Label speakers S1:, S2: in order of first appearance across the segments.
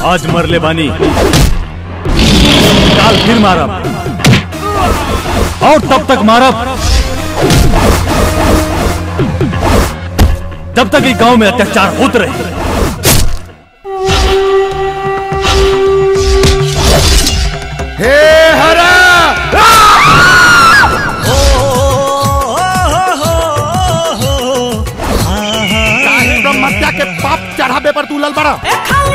S1: आज मरले बानी काल फिर मारब और तब तक मारब जब तक इस गांव में अत्याचार होते रहे
S2: हे हरा काहे ब्रह्मत्या के पाप चढ़ावे पर तू लल बड़ा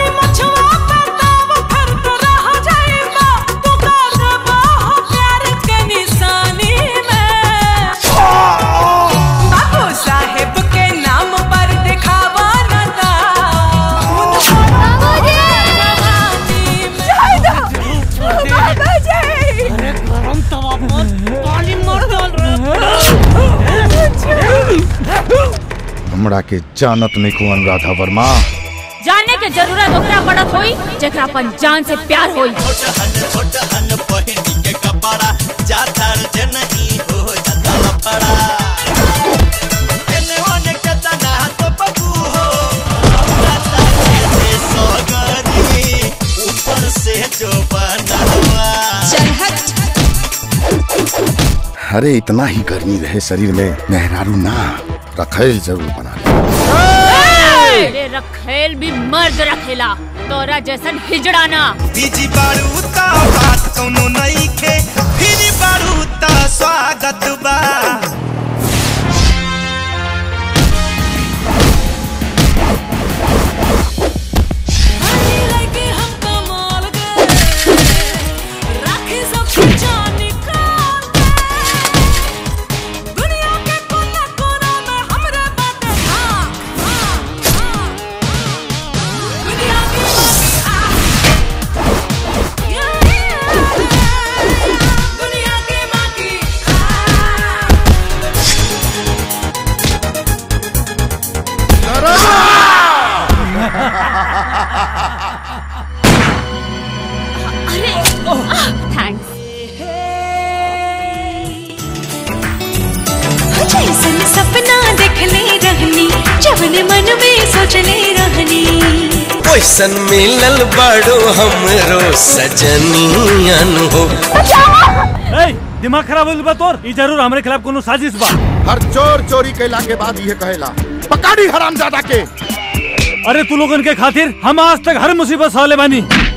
S2: हमरा के जानत नहीं को अनुराधा वर्मा
S3: जानने के जरूरत ओकरा पड़त होई जेकरा अपन जान से प्यार होई
S2: अरे इतना ही गर्मी रहे शरीर में मेहरारू ना रखेल जरूर बना ले
S3: अरे रखेल भी मर्द रखेला तोरा जैसन हिजड़ाना
S4: बीजी बारू ता बात कोनो नहीं खे फिर बारू ता स्वागत बा
S3: अरे थैंक्स
S5: जैसन सपना देखले रहनी जवन मन में सोचले रहनी
S4: ओइसन मिलल बड़ो हमरो सजनियन हो
S1: ए, दिमाग खराब होइल बा तोर ई जरूर हमरे खिलाफ कोनो साजिश बा
S2: हर चोर चोरी कैला के बाद ये कहेला पकाड़ी हराम ज्यादा के
S1: अरे तू लोगन के खातिर हम आज तक हर मुसीबत सहले बानी